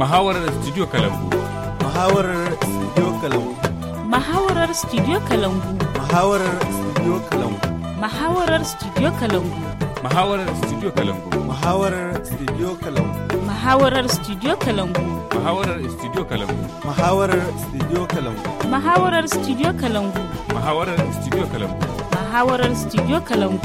Muhawarar Studio Kalangu. Muhawarar Studio Kalangu. Muhawarar Studio Kalangu. Muhawarar Studio Kalangu. Muhawarar Studio Kalangu. Muhawarar Studio Kalangu. Muhawarar Studio Kalangu. Muhawarar Studio Kalangu. Muhawarar Studio Kalangu. Muhawarar Studio Kalangu. Muhawarar Studio Kalangu. Muhawarar Studio Kalangu. Muhawarar Studio Kalangu.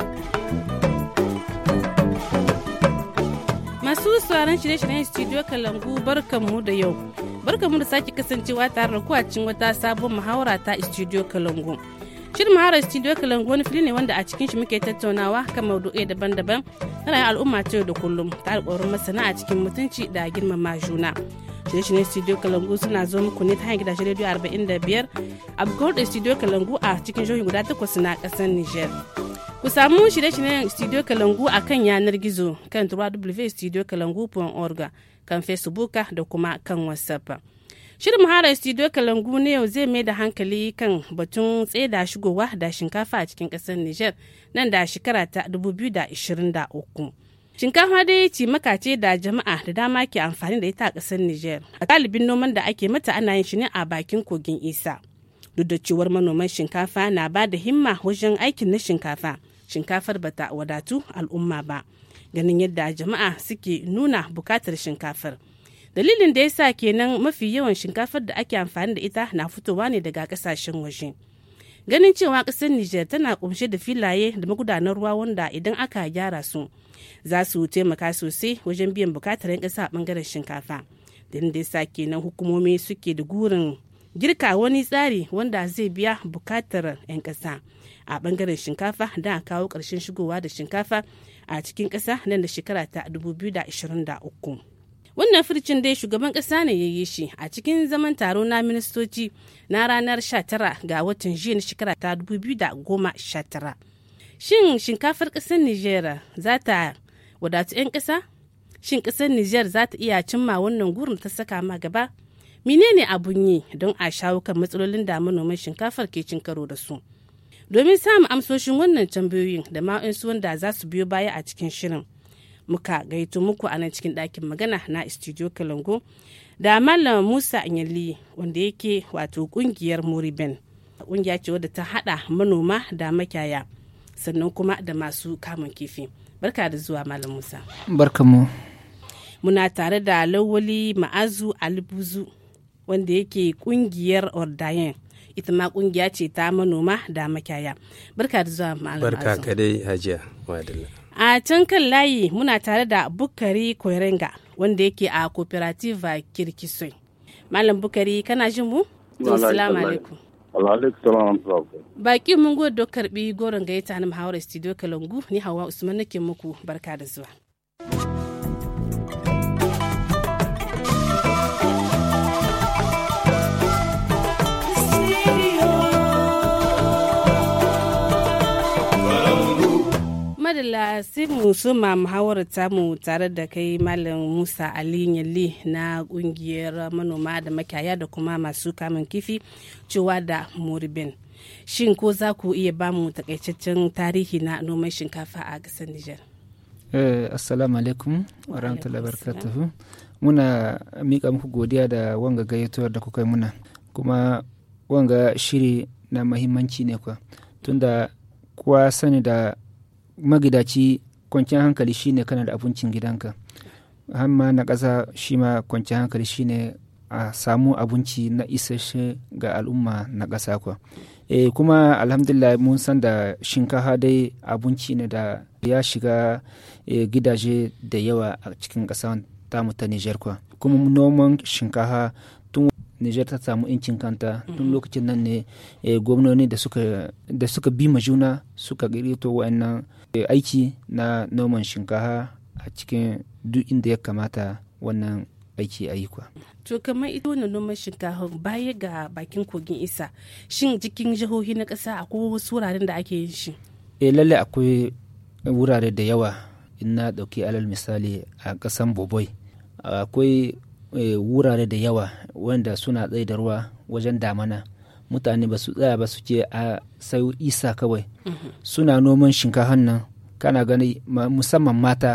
Masu sauran shirye-shiryen Studio Kalangu barkanmu da yau. Barkanmu da sake kasancewa tare da kuwacin wata sabon muhawara ta Studio Kalangu. Shirin muhawarar Studio Kalangu wani fili ne wanda a cikin shi muke tattaunawa kan maudu'ai daban-daban na rayuwar al'umma ta yau da kullum ta alƙawarin masana a cikin mutunci da girmama juna. Shirye-shiryen Studio Kalangu suna zo muku ne ta hanyar gidajen rediyo 45 a bukuwar da Studio Kalangu a cikin jihohi guda takwas na ƙasar Nijar. Ku samu shirye-shiryen Studio Kalangu a kan yanar gizo kan www.studiokalangu.org kan Facebook da kuma kan WhatsApp. Shirin Mahara Studio Kalangu ne yau zai mai da hankali kan batun tseda shigowa da shinkafa a cikin ƙasar Nijar nan da shekara ta 2023. Shinkafa dai ce makace da jama'a da dama ke amfani da ita a ƙasar Nijar. A galibin noman da ake mata ana yin shi ne a bakin kogin Isa. Duk da cewar manoman shinkafa na ba da himma wajen aikin na shinkafa. Shinkafar bata wadatu al'umma ba. Ganin yadda jama'a suke nuna bukatar shinkafar. dalilin da ya sa kenan mafi yawan shinkafar da ake amfani da ita na fitowa ne daga kasashen waje ganin cewa ƙasar niger tana kumshe da filaye da magudanar ruwa wanda idan aka gyara su za su taimaka sosai wajen biyan bukatar 'yan ƙasa a ɓangaren shinkafa dalilin da ya sa kenan hukumomi suke da gurin girka wani tsari wanda zai biya bukatar 'yan ƙasa a ɓangaren shinkafa da a kawo ƙarshen shigowa da shinkafa a cikin ƙasa nan da shekara ta 2023 wannan fircin dai shugaban kasa ne ya yi shi a cikin zaman taro na ministoci na ranar 19 ga watan jiya na shekara ta 2019 shin shinkafar kasar niger za ta wadatu 'yan kasa shin kasar niger za ta iya cimma wannan gurin ta saka ma gaba menene abun yi don a shawo kan matsalolin da manoman shinkafar ke cin karo da su domin samun amsoshin wannan tambayoyin da ma'insu wanda za su biyo baya a cikin shirin muka gaito muku a nan cikin ɗakin magana na studio kalango da malam musa anyali wanda yake wato kungiyar moriben kungiya ce wadda ta hada manoma da makiyaya sannan kuma da masu kamun kifi barka da zuwa malam musa barkamu muna tare da lawali ma'azu alibuzu wanda yake kungiyar ordayen ita ma kungiya ce ta manoma da makiyaya barka da zuwa malam barka kadai hajiya wadalla a can kan layi muna tare da bukari koirenga wanda yake a cooperative kirkisoi malam bukari kana jin mu assalamu alaikum baki mun gode karbi goron gayyata na muhawarar studio kalangu ni hawa usman nake muku barka da zuwa madalla sai mu soma muhawarar tamu tare da kai malam musa ali yalli na kungiyar manoma da makiyaya da kuma masu kamun kifi cewa da moribin shin ko za ku iya ba mu takaitaccen tarihi na noman shinkafa a ƙasar niger eh, assalamu alaikum wa rahmatullahi barakatuhu muna mika muku godiya da wanga gayyatuwar da kuka yi muna kuma wanga shiri na mahimmanci ne kwa tunda kowa sani da magidaci kwanciyar hankali shine kana da abincin gidanka hamma na ƙasa shi ma kwanciyar hankali shine a samu abinci na isasshe ga al'umma na ƙasa kwa e, kuma alhamdulillah mun san da shinkafa dai abinci ne da ya shiga e, gidaje da yawa a cikin ƙasa tamu ta niger kwa kuma noman shinkafa tun Nijar ta samu incin kanta tun lokacin nan ne gwamnoni da suka bi ma juna suka girito wa'annan aiki na noman shinkafa a cikin duk inda ya kamata wannan aiki a yi kwa. To kamar ita wannan noman shinkafa baya ga bakin kogin isa shin cikin jihohi na ƙasa akwai wasu wuraren da ake yin shi? E lalle akwai wurare da yawa in na ɗauki alal misali a ƙasan Boboi akwai e, wurare da yawa wanda suna tsaye da ruwa wajen damana mutane ba su tsaya ba su ce a sai isa kawai suna noman shinkafan nan kana gani musamman mata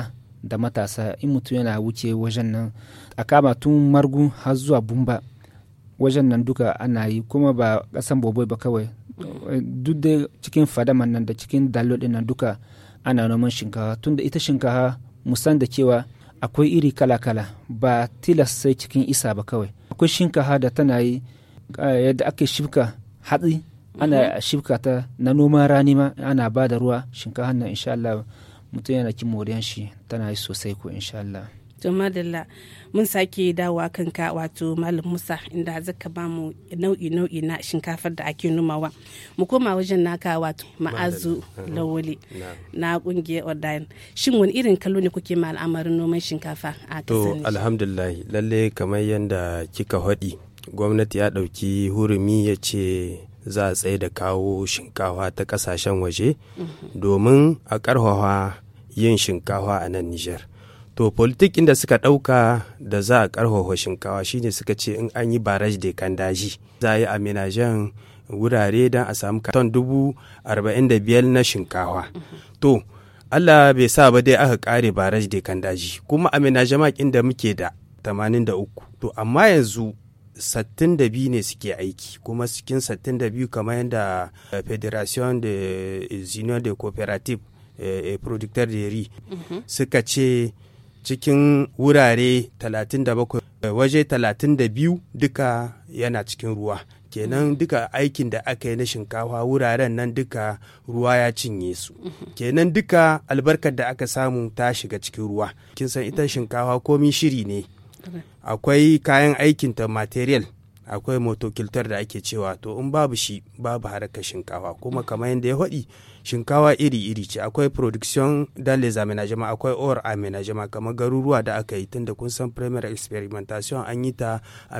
da matasa in mutum yana wuce wajen nan a kama tun margu har zuwa bumba wajen nan duka ana yi kuma ba kasan boboi ba kawai duk da cikin fadaman nan da cikin dalo din nan duka ana noman shinkafa tunda ita shinkafa musan da cewa akwai iri kala-kala ba tilas sai cikin isa ba kawai akwai shinkafa da tana yi eh, yadda ake shifka hatsi ana shifka ta na noman rani ma ana ba da ruwa shinkafa nan insha Allah mutum yana kin moriyan shi tana yi sosai ko insha Allah to madalla mun sake dawowa kanka wato malam musa inda zaka ba mu nau'i nau'i na shinkafar da ake nomawa mu koma wajen naka wato ma'azu lawali na kungiyar odayin shin wani irin kallo ne kuke ma al'amarin noman shinkafa a To kasar Nijar? alhamdulillah lalle kamar yadda kika haɗi gwamnati ya ɗauki hurumi ya ce za a tsaye da kawo shinkawa ta ƙasashen waje domin a ƙarfafa yin shinkawa a nan Nijar. To politik inda suka ɗauka da za a ƙarfafa shinkawa shine suka ce in an yi baraj da kan daji za a yi amenajen wurare don a samu ton dubu arba'in da biyar na shinkawa. To Allah bai sa ba dai aka kare baraj da kan daji kuma amenajen inda muke da 83 to amma yanzu 62 ne suke aiki kuma cikin 62 kamar yadda eh, federation de union de cooperative eh, eh, producteur de riz suka ce cikin wurare 37 eh, waje 32 duka yana cikin ruwa kenan duka aikin da aka yi na shinkafa wuraren nan duka ruwa ya cinye su kenan duka albarkar da aka samu ta shiga cikin ruwa kin san ita shinkafa komi shiri ne akwai kayan aikinta material akwai motokiltar da ake cewa to in babu shi babu harkar shinkafa kuma kamar yadda ya faɗi shinkawa iri-iri ce akwai production dans les aménagements akwai or aménagement kamar garuruwa da aka yi tunda kun san primary experimentation an yi ta a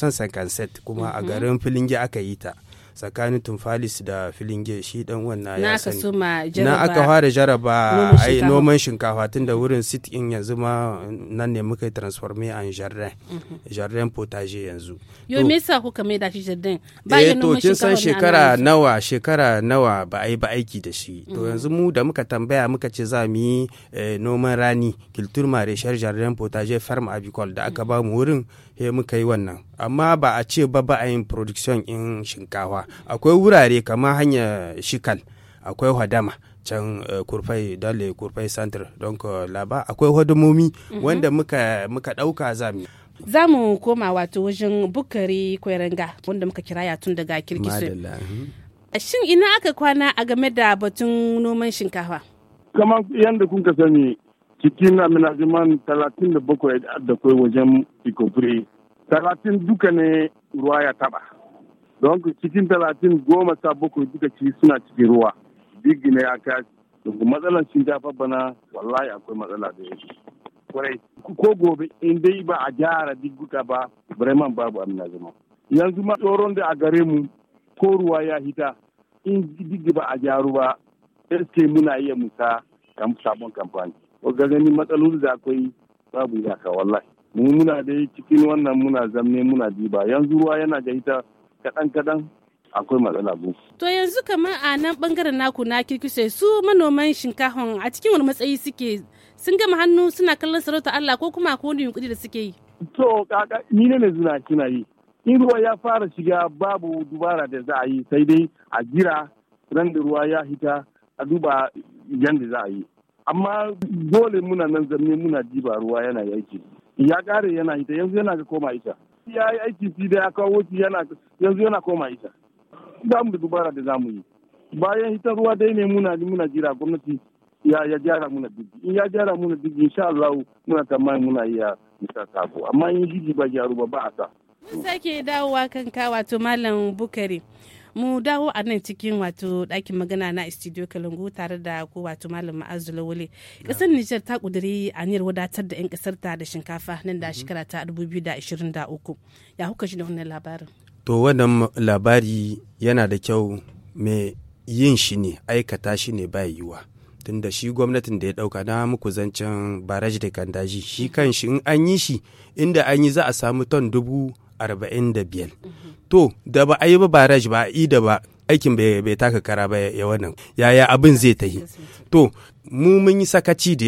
1957 kuma a garin filinge aka yi ta tsakanin tumfalis da filinge shi dan wannan na ya aka sani soma na jaraba aka fara jaraba noman ai shinkafa. noman shinkafa tun da wurin sit in yanzu ma nan ne muka yi transforme en jardin jardin potager yanzu yo To- me yasa kuka mai da shi jardin ba eh yin to noman kin san shinkafa ne a shekara nan nawa shekara nawa ba a yi ba aiki da shi to yanzu mu da muka tambaya muka ce za mu yi eh, noman rani culture maraîchère jardin potager ferme avicole da aka ba mu wurin he muka yi wannan amma ba a ce ba ba a yin production in shinkafa akwai wurare kamar hanyar shikal akwai hadama can eh, kurfai dale kurfai center don laba akwai hadamomi wanda muka muka dauka za mu yi. za mu koma wato wajen bukari kweranga wanda muka kiraya tun daga kirkisu Madalla, mhm. shin ina aka kwana a game da batun noman shinkafa kamar yadda kun ka sani cikin aminajiman talatin da bakwai da kai wajen ikofure talatin duka ne ruwa ya taba don ku cikin talatin goma sa bakwai duka ci suna cikin ruwa digi ne aka don matsalar shinkafa bana wallahi akwai matsala da yake kwarai ko gobe in dai ba a gyara digguka ba bremen babu aminajiman yanzu ma tsoron da a gare mu ko ruwa ya hita in diggi ba a gyaru ba eske muna iya musa kam sabon kamfani ga gani matsaloli da akwai babu iyaka wallahi mu muna dai cikin wannan muna zamne muna diba yanzu ruwa yana da ita kaɗan kaɗan akwai matsala bu to yanzu kamar a nan bangaren naku na kirkise su manoman shinkafan a cikin wani matsayi suke sun gama hannu suna kallon sarauta Allah ko kuma ko wani yunkuri da suke yi to kaka ni ne zuna kina yi in ruwa ya fara shiga babu dubara da za a yi sai dai a jira ran da ruwa ya hita a duba yadda za a yi amma dole muna nan zamne muna diba ruwa yana aiki ya kare yana hita yanzu yana ga koma ita ya yi aiki fi da ya kawo shi yana yanzu yana koma ita ba mu da dubara da za mu yi bayan hita ruwa dai ne muna muna jira gwamnati ya ya gyara muna digi in ya gyara muna digi insha Allah muna tsammanin muna iya misa sako amma in digi ba gyaru ba ba a sa mun sake dawowa kanka wato malam bukari mu dawo a nan cikin wato ɗakin magana na studio kalangu tare da ko wato malam ma'azu lawale ƙasar nijar ta ƙudiri aniyar wadatar da 'yan ƙasar ta da shinkafa nan da shekara ta 2023 ya huka shi da wannan labarin To wannan labari yana da kyau mai yin shi ne aikata shi ne ba yiwuwa. Tunda shi gwamnatin da ya dauka na muku zancen baraji da kandaji shi kan shi in an yi shi inda an yi za a samu ton dubu arba'in da biyar. To da ba a yi ba baraji ba a yi da ba aikin bai bai taka kara ba ya wannan yaya abin zai tahi. To mu mun yi sakaci da yawa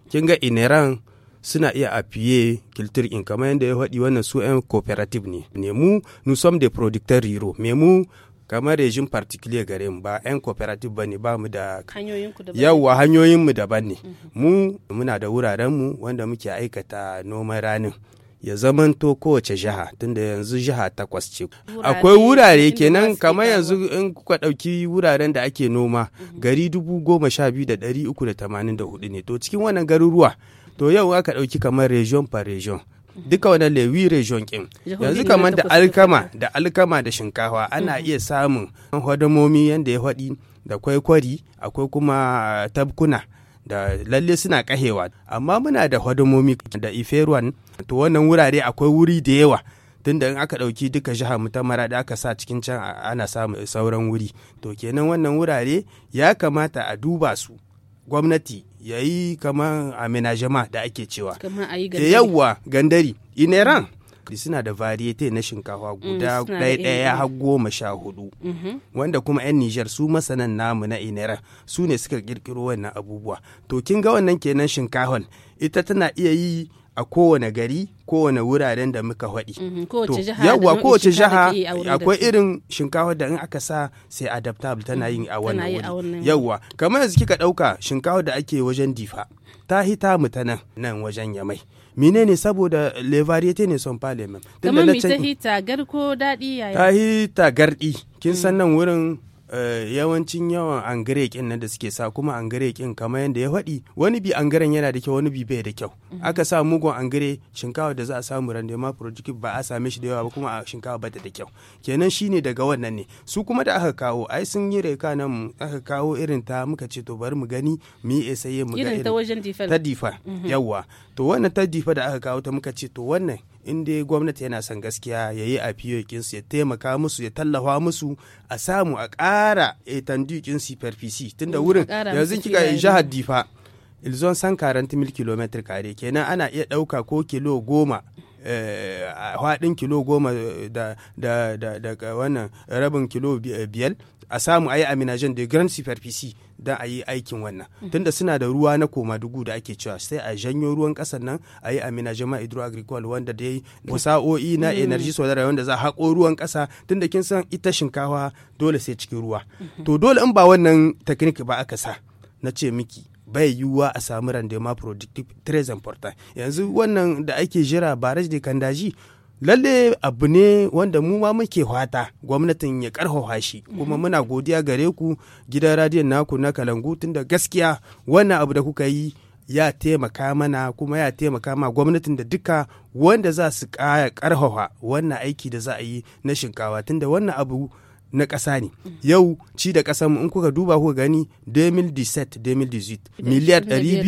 kin ga ineran suna iya appuyer culture in kamar yadda ya faɗi wannan su 'yan cooperative ne ne mu nous sommes des producteurs ruraux mais mu kamar rejim particulier gare mu ba 'yan cooperative ba ne ba mu da hanyoyinku da yawwa hanyoyinmu daban ne mu muna da wurarenmu wanda muke aikata noman ranin ya zamanto kowace jiha tunda yanzu jiha takwas ce Wurare akwai wurare inda kenan masu kamar kawo. yanzu in kuka ɗauki wuraren da ake noma gari dubu goma sha biyu da ɗari uku da tamanin da hudu ne to cikin wannan garuruwa to yau aka ɗauki kamar region par region duka wannan lewi region kin Jihohi yanzu ne kamar na da takwas alkama duka. da alkama da shinkafa ana iya samun hodamomi yadda ya faɗi da kwaikwari akwai kuma tabkuna da lalle suna kahewa amma muna da hodamomi da iferuwan to wannan wurare akwai wuri da yawa tunda in aka ɗauki duka jihar mu ta mara da aka sa cikin can a- ana samun sauran wuri to kenan wannan wurare ya kamata a duba su gwamnati ya yi kamar amenajama da ake cewa kamar a yi e yawwa gandari ineran suna da variete na shinkafa guda suna da ɗaya iri ɗaya har goma sha hudu wanda kuma 'yan Nijar su masanan namu na ineran su ne suka kirkiro wannan abubuwa to kin ga wannan kenan shinkafan ita tana iya yi a kowane gari kowane wuraren da muka faɗi Mhm, kowace To, jiha da yawwa nau'in kowace shinkafa da jiha ke yi a wurin da akwai take. irin shinkafa da in aka sa sai adaptable tana yin a wannan yi a wuri wannan yawwa kamar yanzu kika ɗauka shinkafa da ake wajen difa ta hita mu ta nan nan wajen yamai menene saboda le variete ne son pas les mêmes Tunda kamar na mi can- ta hita garko daɗi yaya ta hita gardi kin san nan wurin eh, yawancin yawan angare kin nan da suke sa kuma angare kin kamar yadda ya faɗi wani bi angaren yana da kyau wani bi bai da kyau aka sa mugun angare shinkawa da za a samu randema productive ba a same shi da yawa ba kuma a shinkawa bata da kyau kenan shine daga wannan ne su kuma da aka kawo ai sun yi reka nan aka kawo irin ta muka ce to bari mu gani mu yi esaye mu ga irin ta irin wajen difal ta difa yawwa to wannan ta difa da aka kawo ta muka ce to wannan in dai gwamnati yana son gaskiya ya yi a fiyokinsu ya taimaka musu ya tallafa musu a samu a ƙara etandukin superfici tunda wurin ƙara yanzu musu kika filaye. jihar difa ilzon san karanti mil kilometer kare kenan ana iya ɗauka ko kilo goma eh, a faɗin kilo goma da, da, da, da wannan rabin kilo bi- biyar a samu a yi aminajen da grand superficie don a yi aikin wannan tunda suna da ruwa na koma dugu da ake cewa sai a janyo ruwan ƙasar nan a yi aminajen ma hydro agricole wanda da yi sa'o'i na energy solar wanda za a haƙo ruwan ƙasa tunda kin san ita shinkawa dole sai cikin ruwa to dole in ba wannan technique ba aka sa na ce miki bai yiwuwa a samu rendement productive très important yanzu wannan da ake jira baraj da kandaji lalle abu ne wanda mu ma muke fata gwamnatin ya karfafa shi kuma muna godiya gare ku gidan radiyon naku na kalangu tunda gaskiya wannan abu da kuka yi ya taimaka mana kuma ya taimaka ma gwamnatin da duka wanda za su kaya karfafa wannan aiki da za a yi na shinkawa tunda wannan abu na ƙasa ne yau ci da ƙasar mu in kuka duba kuka gani 2017 2018 miliyar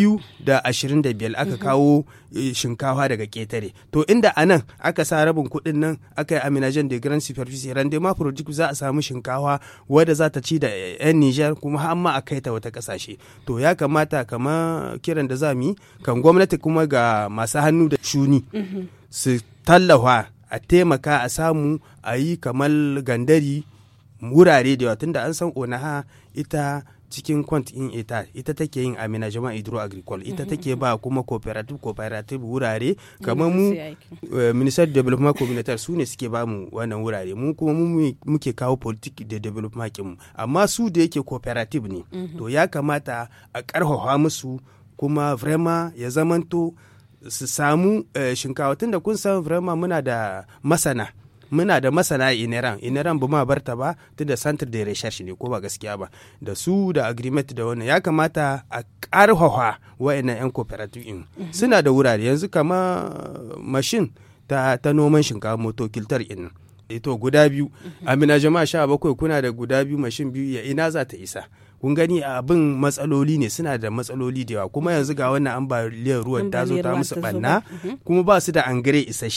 225 aka kawo eh, shinkafa daga ketare to inda a nan aka sa rabin kuɗin nan aka yi aminajen da grand superficie rendement product za a samu shinkafa wadda za ta ci da eh, 'yan Nijar kuma har ma a kai ta wata ƙasashe to ya kamata kama kiran da za mu yi kan gwamnati kuma ga masu hannu da shuni su tallafa a taimaka a samu a yi kamar gandari wurare da yawa tunda an san onaha ita cikin kwant in ita ita take yin amina jama'a hydro agricole ita take ba kuma cooperative cooperative wurare kamar mu eh, minister development communautaire su ne suke ba mu wannan wurare mu kuma mu mu- muke kawo politique de development kinmu amma su da yake cooperative ne to ya kamata a karfafa musu kuma vraiment ya zamanto su samu eh, shinkawa tunda kun san vraiment muna da masana muna da masana ineran ineran ba ma barta ba tunda centre de recherche ne ko ba gaskiya ba da su da agreement da wannan ya kamata a karfafa wa'annan yan cooperative in suna da wurare yanzu kama mashin ta, ta noman shinkafa moto kiltar in ito guda biyu amina jama'a sha bakwai kuna da guda biyu mashin biyu ya ina za ta isa kun gani abin matsaloli ne suna da matsaloli da yawa kuma yanzu ga wannan ambaliyar ruwan ta zo Ambaliyar ta ruwa musu ta zo banna ba. kuma ba su da angare isasshe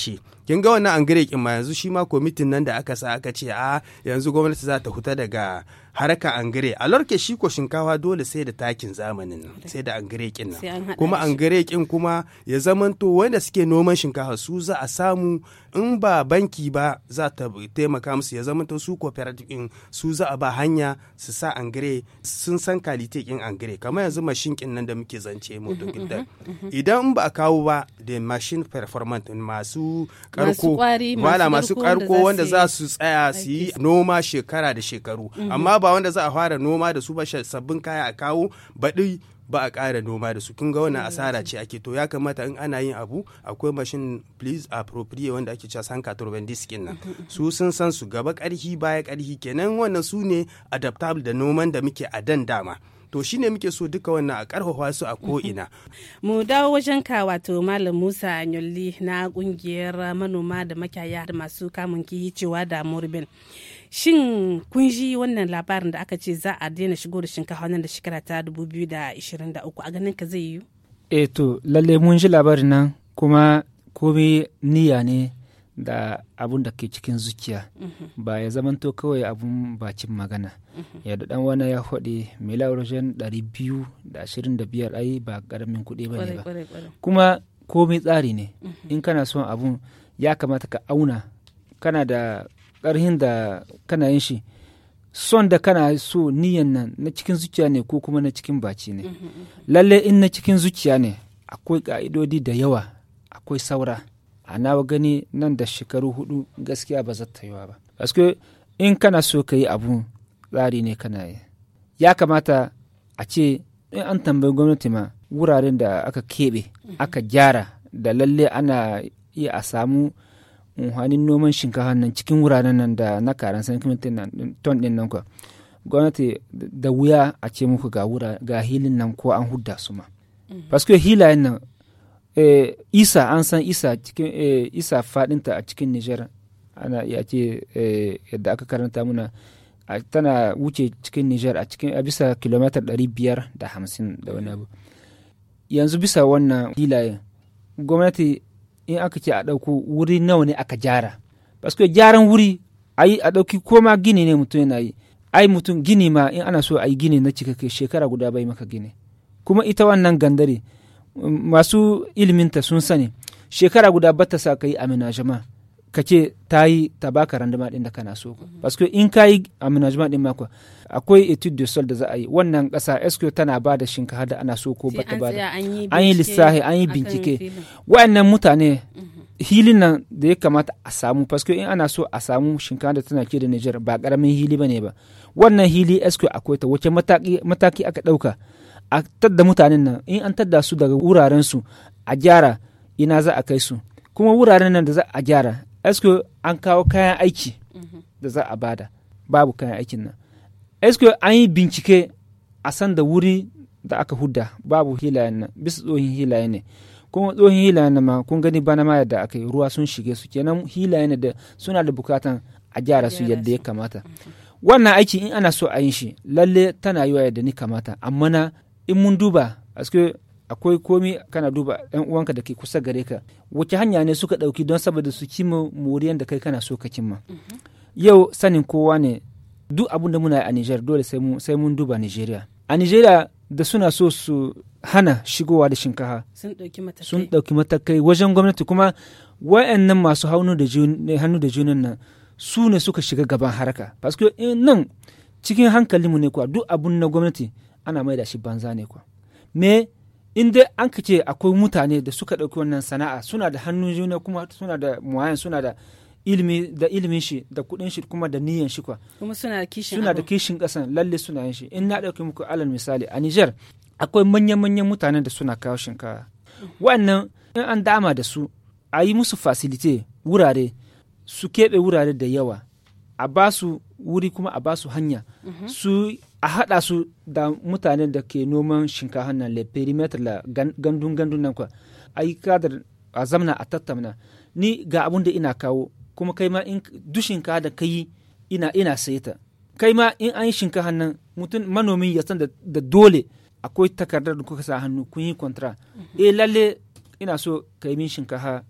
kin ga wannan angare kin ma yanzu shi ma kwamitin nan da aka sa aka ce a yanzu gwamnati za ta huta daga haraka angare a lorke shi ko shinkafa dole sai da takin zamanin nan sai da angare kin Sai an nan haɗa kuma shi. angare kin kuma ya zamanto wanda suke noman shinkafa su za a samu in ba banki ba za ta taimaka musu ya zamanto su cooperative kin su za a ba hanya su sa angare sun san kalite kin angare kamar yanzu mashin kin nan da muke zance mu idan ba a kawo ba da machine performant masu karko ƙwari, masu wala masu ƙarko karko wanda wanda za za su su tsaya su yi noma shekara da shekaru amma ba wanda za a fara noma da su ba sha- sabbin kaya a kawo baɗi ba a ƙara noma da su kun ga wannan asara ce ake to ya kamata in ana yin abu akwai mashin please appropriate wanda ake cewa sanka turban diskin nan su sun san su gaba ƙarhi baya ƙarhi kenan wannan su ne adaptable da noman da muke a dan dama to shine muke so duka wannan a ƙarfafa su a ko'ina mu dawo wajen ka wato malam musa anyolli na kungiyar manoma da makiyaya da masu kamun kihi cewa da morbin shin kun ji wannan labarin da aka ce za a daina shigo da shinkafa nan da shekara ta 2023 a ganin ka zai yi e to lalle mun ji labarin nan kuma komai niyya ne da abun da ke cikin zuciya ba ya zamanto kawai abun bacin magana yadda dan wani ya faɗi mila wajen 225 ai ba ƙaramin kuɗi ba ne Kwarai, ba kwarai, kwarai. kuma komai tsari ne in kana son abun ya kamata ka auna kana da ƙarhin da kana yin shi son da kana so niyan nan na cikin zuciya ne ko kuma na cikin baci ne lalle in na cikin zuciya ne akwai ƙa'idodi da yawa akwai saura a nawa gani nan da shekaru hudu gaskiya ba zata yiwa ba Paske in kana so ka yi abu tsari ne kana yi ya kamata a ce in an tambayi gwamnati ma wuraren da aka keɓe aka gyara da lalle ana iya a samu unhanin noman shinkafa nan cikin wuraren nan da na karan sankimintin nan ton din nan kwa gwamnati da wuya a ce muku ga wura ga hilin nan ko an hudda su ma paske hilayen nan eh, isa an san isa cikin eh, isa fadinta a cikin niger ana iya ce eh, yadda aka karanta muna a, tana wuce cikin niger a cikin a bisa kilomitar ɗari biyar da hamsin da wani abu yanzu bisa wannan hilayen gwamnati in aka ce a ɗauko wuri nawa ne aka gyara paske gyaran wuri ayi a ɗauki koma gini ne mutum yana yi ai mutum gini ma in ana so a yi gini na cikakke shekara guda bai maka gini kuma ita wannan gandare m- masu iliminta sun sani shekara guda bata sa ka yi amenajama ka ce ta yi ta baka randama din da kana so paske in ka yi amenajama din mako akwai etude de sol da za a yi wannan ƙasa esco tana ba da shinkafa da ana so ko Sai bata an ba da tsaya an yi an yi bincike lissafi an yi akan bincike filin. wa'annan mutane hilin nan da ya kamata a samu paske in ana so a samu shinkafa da tana ke da Nijar ba karamin hili bane ba wannan hili esco akwai ta wace mataki, mataki aka dauka a tadda mutanen nan in an tadda su daga wuraren su a gyara ina za a kai su kuma wuraren nan da za a gyara esco an kawo kayan aiki da za a bada babu kayan aikin nan esco an yi bincike a san da wuri da aka hudda babu hilayen nan bisa tsohin hilaye ne kuma tsohin hilayen nan ma kun gani bana ma yadda aka yi ruwa sun shige su kenan hilayen da suna da bukatan a gyara su Gyara yadda su. ya kamata wannan aiki in ana so a yin shi lalle tana yiwa yadda ni kamata amma na in mun duba aske akwai komi kana duba yan uwanka da ke kusa gare ka wace hanya ne suka ɗauki don saboda su cimma moriyan da kai kana so ka cimma yau sanin kowa ne duk abin da muna yi a Niger dole sai mun sai mun duba Nigeria a Nigeria da suna so su hana shigowa da shinkafa sun ɗauki matakai sun ɗauki matakai wajen gwamnati kuma wayannan masu hannu da jun- hannu da junan nan su ne suka shiga gaban haraka paske in nan cikin hankalinmu ne kuwa duk abun na gwamnati ana mai da shi banza ne kuwa me in dai an ka ce akwai mutane da suka ɗauki wannan sana'a suna da hannun juna kuma suna da muwayan suna da ilimi da ilimin shi da kuɗin shi kuma da niyyar shi kuwa kuma suna da kishin suna da abin. kishin ƙasan lalle suna yin shi in na ɗauki muku alal misali a Niger akwai manyan-manyan mutanen da suna kawo shinkafa wa'annan in an dama da su a yi musu fasilite wurare su keɓe wurare da yawa a ba su wuri kuma a ba su hanya su a haɗa su da mutanen da ke noman shinkafa nan le perimeter la gan- gandun gandun nan kwa a yi kadar a zamna a tattauna ni ga abun da ina kawo kuma kai ma in duk shinkafa da ka yi ina ina saye ta kai ma in an yi shinkafa nan mutum manomi ya san da, da dole akwai takardar da kuka sa hannu kun yi kontra eh lalle ina so ka yi min shinkafa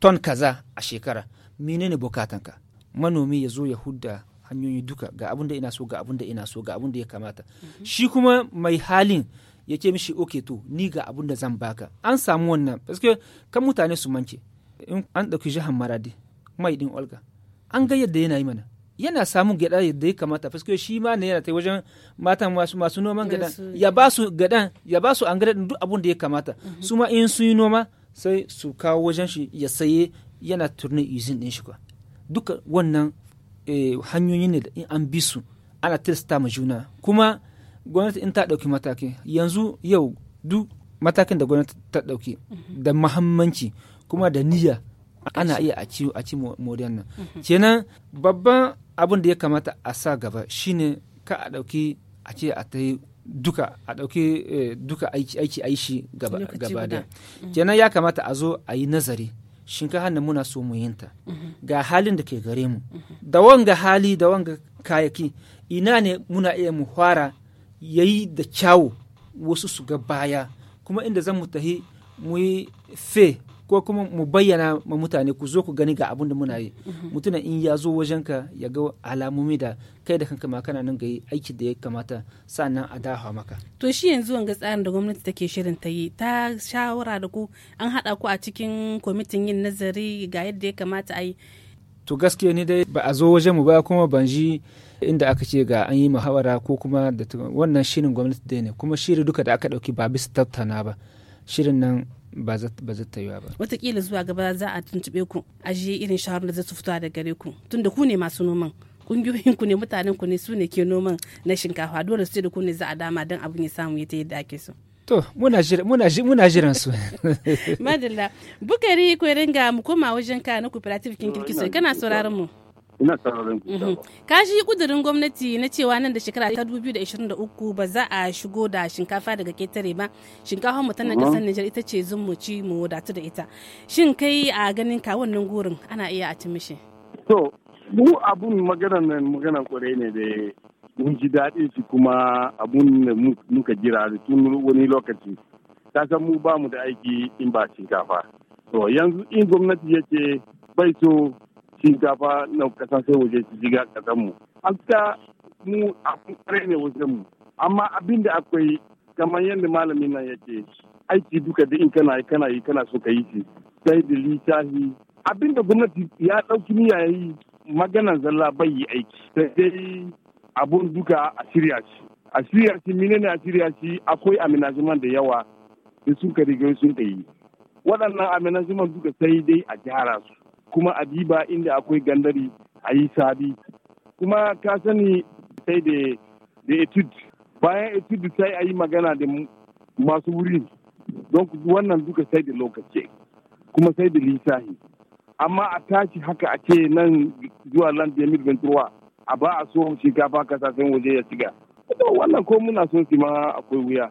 ton kaza a shekara menene bukatanka manomi ya zo ya hudda hanyoyi duka ga abin da ina so ga abin da ina so ga abin da ya kamata shi kuma mai halin ya ce mishi oke to ni ga abin da zan baka an samu wannan paske kan mutane su mance in an ɗauki jihar maradi mai din olga an ga yadda yana yi mana yana samun gyaɗa yadda ya kamata paske shi ma ne yana ta wajen matan masu masu noman gyaɗa ya ba su gyaɗan ya ba su an gyaɗa duk abin da ya kamata su ma in sun yi noma sai su kawo wajen shi ya saye yana turnin izin ɗin shi kwa duka wannan eh, hanyoyi ne da in an bi su ana tilasta ma juna kuma gwamnati in ta ɗauki mataki yanzu yau duk matakin da gwamnati ta ɗauki da muhammanci kuma da niyya ana iya a ci a ci moriyan nan kenan babban abin da ya kamata a sa gaba shine ka a ɗauki a ce a ta yi duka a ɗauki eh, duka aiki aiki aishi gaba Lokaci gaba guda. da kenan ya kamata a zo a yi nazari shinkafa nan muna so mu yinta ga halin da ke gare mu da wanga hali da wanga kayaki ina ne muna iya mu fara yayi da kyawu wasu su ga baya kuma inda zan mu tahi mu yi fe ko kuma mu bayyana ma mutane ku zo ku gani ga abin da muna yi mutumin in ya zo wajenka ya ga alamomi da kai da kanka ma kana nan ga yi aiki da ya kamata sannan a dawa maka to shi yanzu wanga tsarin da gwamnati take shirin ta yi ta shawara da ku an haɗa ku a cikin kwamitin yin nazari ga yadda ya kamata a yi to gaskiya ni dai ba a zo wajen mu ba kuma ban ji inda aka ce ga an yi muhawara ko kuma da tu- wannan shirin gwamnati dai ne kuma shiri duka da aka dauki ba bisa tattauna ba shirin nan ba za ba zai tayuwa ba watakila zuwa gaba za a tuntuɓe ku a je irin shawarar da za su fito da gare ku tunda ku ne masu noman kungiyoyin ku ne mutanen ku ne su ne ke noman na shinkafa dole sai da ku ne za a dama don abin ya samu ya ta yadda ake so to muna jira muna ji- muna jiran su madalla bukari ku ringa mu koma wajen ka na cooperative kin kirkiso kana sauraron mu ina sauraron ku Mhm. ka shi kudurin gwamnati na cewa nan da shekara ta 2023 ba za a shigo da shinkafa daga ketare ba shinkafa mu ta nan kasar Nijar ita ce zun mu ci mu wadatu da ita shin kai a ganin ka wannan gurin ana iya a ci mishi To, mu abun maganan nan maganan kwarai ne da mun ji daɗin shi kuma abun da mu- muka jira da tun wani lokaci. Ta san mu ba mu da aiki in ba shinkafa. To, yanzu in gwamnati ya ce bai so shinkafa na kasashen waje su shiga ƙasar mu. Haska mu abun kwarai ne wajen mu. Amma abin da akwai kamar yadda malamin nan ya ce aiki duka da in kana yi kana yi kana so ka yi shi sai da littafi abinda gwamnati ya ɗauki niyya ya yi maganan zalla bai yi aiki sai dai abun duka a shirya shi a shirya shi menene a shirya shi akwai amenajiman da yawa da sun ka riga sun ka yi waɗannan amenajiman duka sai dai a gyara su kuma a diba inda akwai gandari a yi sabi kuma ka sani sai da da etude bayan etude sai a yi magana da masu wuri don wannan duka sai da lokaci kuma sai da lissahi amma a tashi haka a ce nan zuwa land da ventura a ba a so shinkafa kasashen waje ya shiga to wannan ko muna so shi ma akwai wuya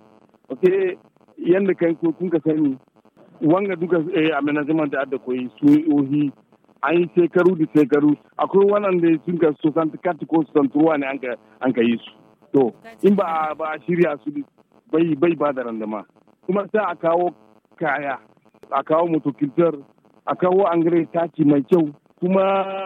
ok yadda kai ko kun ka sani wanga duka eh, amenajiment da adda koyi su ohi an yi shekaru da shekaru akwai wannan da sun ka so san kati ko san turuwa ne an ka- an ka yi su to in ba a- ba a shirya su bai bai ba da randama kuma sai a kawo kaya a kawo motokiltar a kawo angare taki mai kyau kuma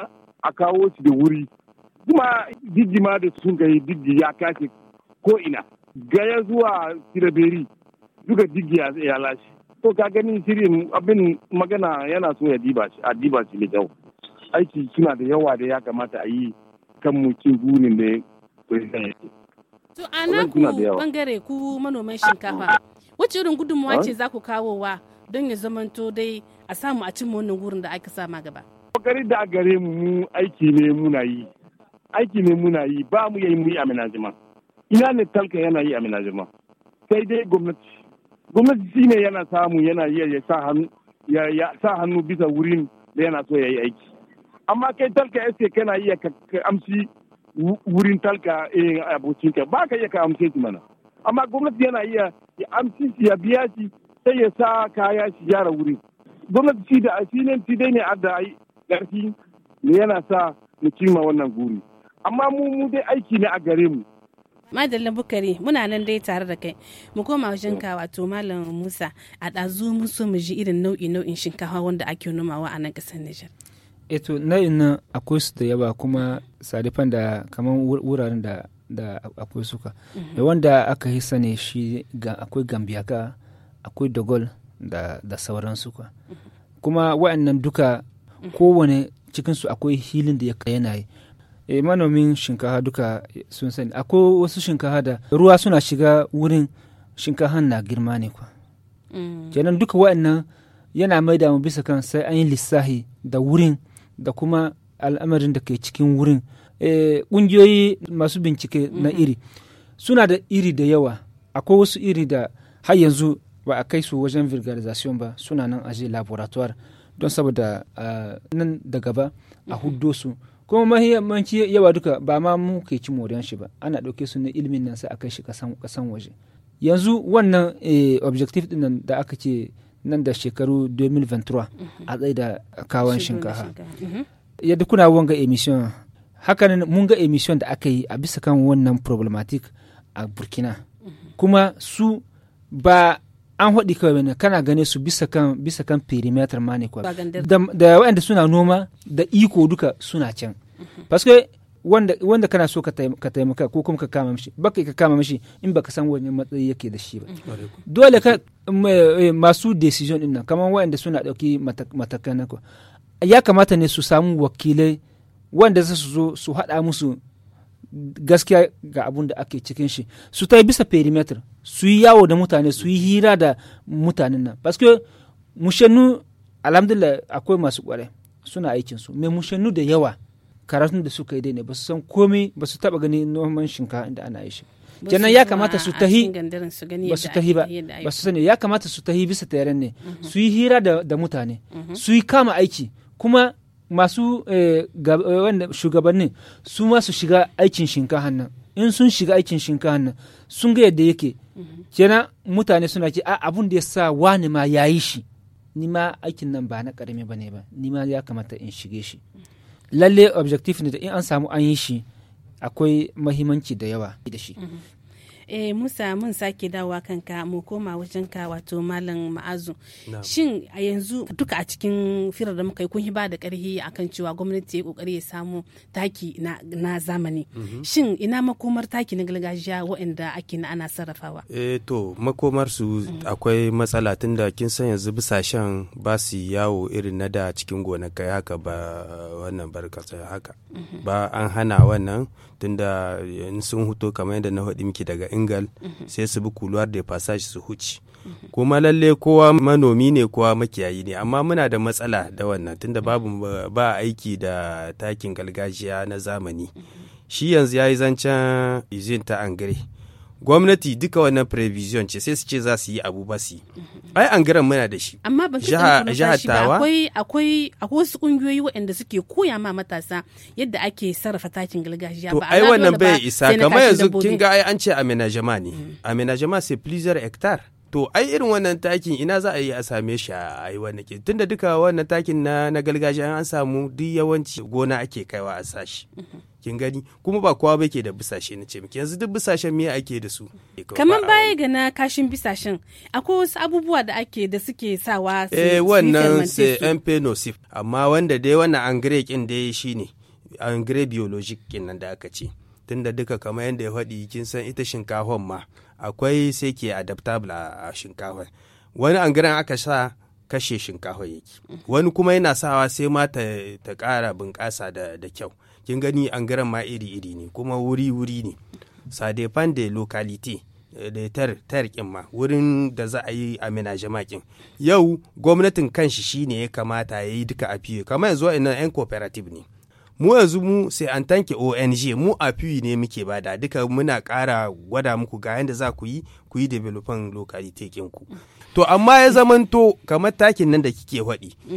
a kawo shi da wuri kuma diggi ma da sun kai diggi ya kashe ko ina gaya zuwa tiraberi duka diggi ya ya lashe to ka gani shirin abin magana yana so ya diba shi a diba shi da kyau aiki suna da yawa da ya kamata a yi kan mu cin gurin da president yake to a Wannan naku suna da yawa. bangare ku manoman shinkafa wacce irin gudunmawa ce za ku kawowa don ya zamanto dai a samu a cimma wannan gurin da aka sama gaba kokari da a gare mu mu aiki ne muna yi aiki ne muna yi ba mu yi mu yi amenajima ina ne talka yana yi amenajima sai dai gwamnati gwamnati shi ne yana samu yana iya ya sa hannu ya, ya sa hannu bisa wurin da yana so ya yi aiki amma kai talka ya kana iya ka, ka amsi wu- wurin talka eh, abokinka ba ka iya ka amse shi mana amma gwamnati yana iya ya amsi shi ya biya shi sai ya sa kaya shi gyara wurin gwamnati shi da shi ne shi dai ne adda ai ƙarfi ne yana sa mu cimma wannan guri amma mu mu dai aiki ne a gare mu madalla bukari muna nan dai tare da kai mu koma wajen ka wato malam musa a ɗazu mun so mu ji irin nau'i nau'in shinkafa wanda ake nomawa a nan ƙasar nijar eto nau'in nan akwai su da yawa kuma sadifan da kamar wuraren da da akwai suka da wanda aka yi sane shi ga akwai gambiyaka akwai dogol da da sauransu kwa kuma wa'annan duka kowane cikinsu akwai hilin da ya yanayi e, manomin shinkafa duka sun sani akwai wasu shinkafa da ruwa suna shiga wurin shinkafa na girma ne kwa kenan duka wa'annan yana mai da mu bisa kan sai an yi lissahi da wurin da kuma al'amarin da ke cikin wurin ƙungiyoyi masu bincike na iri suna da iri da yawa akwai wasu iri da har yanzu ba a kai su wajen vulgarization ba suna nan aje laboratoire don saboda nan da gaba a huddo su kuma mahimmanci yawa duka ba ma mu ke ci moriyan shi ba ana ɗauke su na ilimin nan sai a kai shi kasan waje yanzu wannan objective din da aka ce nan da shekaru 2023 a tsaye da kawon shinkafa yadda kuna wanga emission hakanan mun ga emission da aka yi a bisa kan wannan problematic a burkina kuma su ba an haɗi kawai ne kana gane su bisa kan bisa kan perimeter ma ne da, da waɗanda suna noma da iko duka suna can paske wanda, wanda kana so ka taimaka ko kuma ka kama mishi baka ka kama mishi in baka san wani matsayi yake da shi ba dole ka masu decision din nan kamar waɗanda suna ɗauki matakan na ya kamata ne su samu wakilai wanda za su zo su haɗa musu gaskiya ga abun da ake cikin shi su ta bisa perimeter su yi yawo da mutane su yi hira da mutanen nan paske mushannu alhamdulillah akwai masu kware suna aikin su mai mushannu da yawa karatun da suka yi dai ne ba su san komai ba su taba gani noman shinkafa inda ana yi shi kenan ya kamata su tahi ba su tahi ba ba su sani ya kamata su tahi bisa teren ne su yi hira da mutane su yi kama aiki kuma masu wanda shugabannin su ma su shiga aikin shinkahan nan in sun shiga aikin shinkahan nan sun ga yadda yake kenan mutane suna ce a abun da ya sa wani ma ya yi shi ni ma aikin nan ba na karami ba ne ba ni ma ya kamata in shige shi lalle objective ne da in an samu an yi shi akwai mahimmanci da yawa da shi eh musa mun sake dawowa kanka mu koma wajen ka wato malam ma'azu shin a yanzu duka a cikin firar da muka yi kun ba da karhi akan cewa gwamnati ya kokari ya samu taki na, na zamani shin ina makomar taki na gargajiya waɗanda ake na ana sarrafawa eh to makomar su akwai matsala tunda kin san yanzu bisashen ba su yawo irin na da cikin gonakai haka ba wannan barkasa haka ba an hana wannan tunda sun huto kamar yadda na faɗi miki daga ingal sai su bi kuluwar da passage su huci kuma lalle kowa manomi ne kowa makiyayi ne amma muna da matsala da wannan tunda babu ba aiki da takin gargajiya na zamani shi yanzu ya yi zancen izin ta angare gwamnati duka wannan prevision ce sai su ce za su yi abu ba su yi ai an garan muna da shi amma ban jihar tawa akwai akwai akwai wasu kungiyoyi waɗanda suke koya ma matasa yadda ake sarrafa takin gargajiya to ai wannan bai isa kamar yanzu kin ga ai an ce amenajama ne amenajama c'est plusieurs hectares to ai irin wannan takin ina za a yi a same shi a yi wannan ke tunda duka wannan takin na na gargajiya an samu duk yawanci gona ake kaiwa a sashi kin gani kuma ba kowa bai ke da bisashe na ce miki yanzu duk bisashen me ake da su kamar baya ga na kashin bisashen akwai wasu abubuwa da ake da suke sawa eh wannan sai mp nocif amma wanda dai wannan angare kin dai shine angare biologic kin nan da aka ce tunda duka kamar yadda ya faɗi kin san ita shinkafan ma akwai sai ke adaptable a shinkafa wani angaren aka sa kashe shinkafa yake wani kuma yana sawa sai ma ta ƙara bunƙasa da kyau kin gani angaren ma iri-iri ne kuma wuri-wuri ne sadefan da locality da tar tar ma wurin da za a yi a kin yau gwamnatin kanshi shine ya kamata ya yi duka a fiye kamar yanzu ina yan cooperative ne mu yanzu mu sai an tanke ONG mu a fiye ne muke bada duka muna ƙara gwada muku ga yadda za ku yi ku yi developing locality ku to amma ya zamanto kamar takin nan da kike faɗi